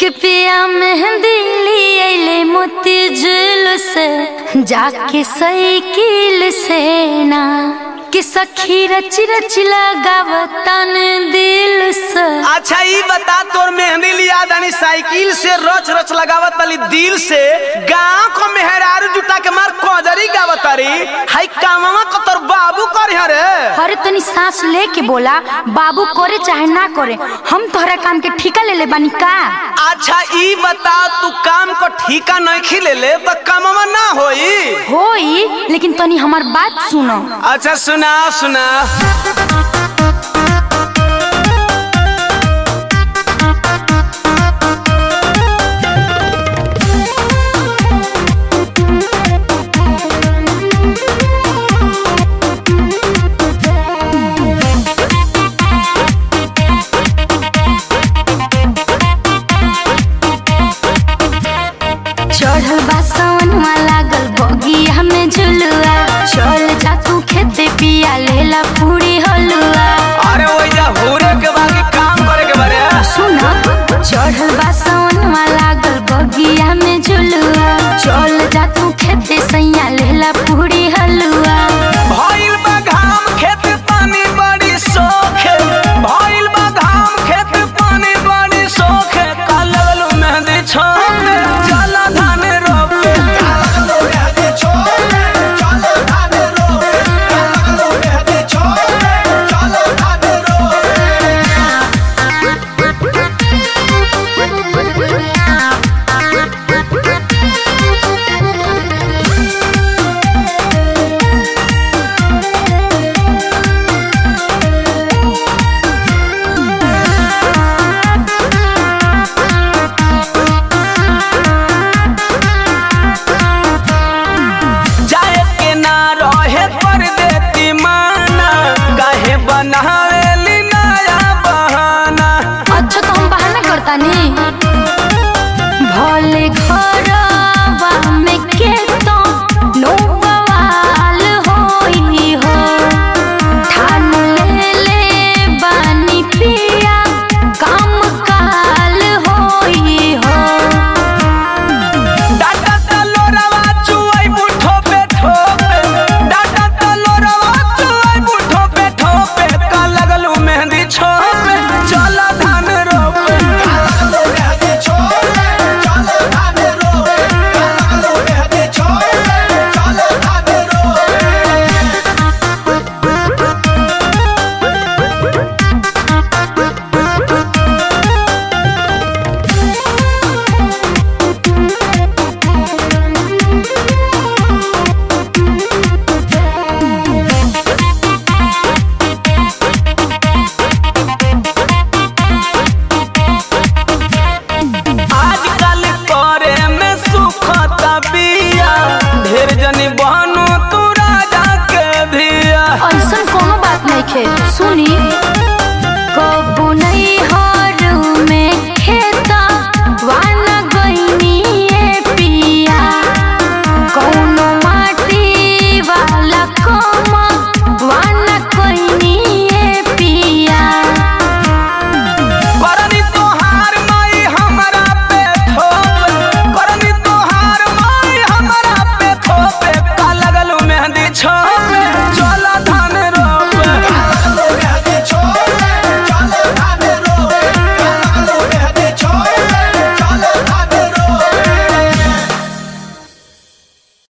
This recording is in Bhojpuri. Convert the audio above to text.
कि पिया मेहंदी लिए मोती झूल से जाके साइकिल से ना कि सखी रच रच लगावतन दिल से अच्छा ई बता तोर मेहंदी लिया दानी साइकिल से रच रच लगावत तली दिल से गांव को मेहरारू जुटा के मार कोजरी गावत तारी हाई कामवा को तोर बाबू करी हरे अरे तनी सांस लेके बोला बाबू करे चाहे ना करे हम तोहरा काम के ठिका ले ले बानी का अच्छा ई बता तू काम को ठीका नहीं खिले ले तो कामवा ना होई होई लेकिन तनी हमार बात सुनो अच्छा सुना सुना चढ़ल बा सवनवा लागल बगिया में झुलुआ चल जा तू खेते पिया लेला पूरी हलुआ अरे वही जा हुरे के बाकी काम करे के बारे सुन चढ़ल बा सवनवा लागल बगिया में झुलुआ चल जा तू खेते सैया लेला पूरी हलुआ भइल बा घाम खेत पानी बड़ी सोखे भइल बा घाम खेत पानी बड़ी सोखे का लगल मेहंदी छोड़े चल धान रोपे जाए के ना रहे पर देती माना काहे बनावेली नया बहाना अच्छा तो हम बहाना करता नहीं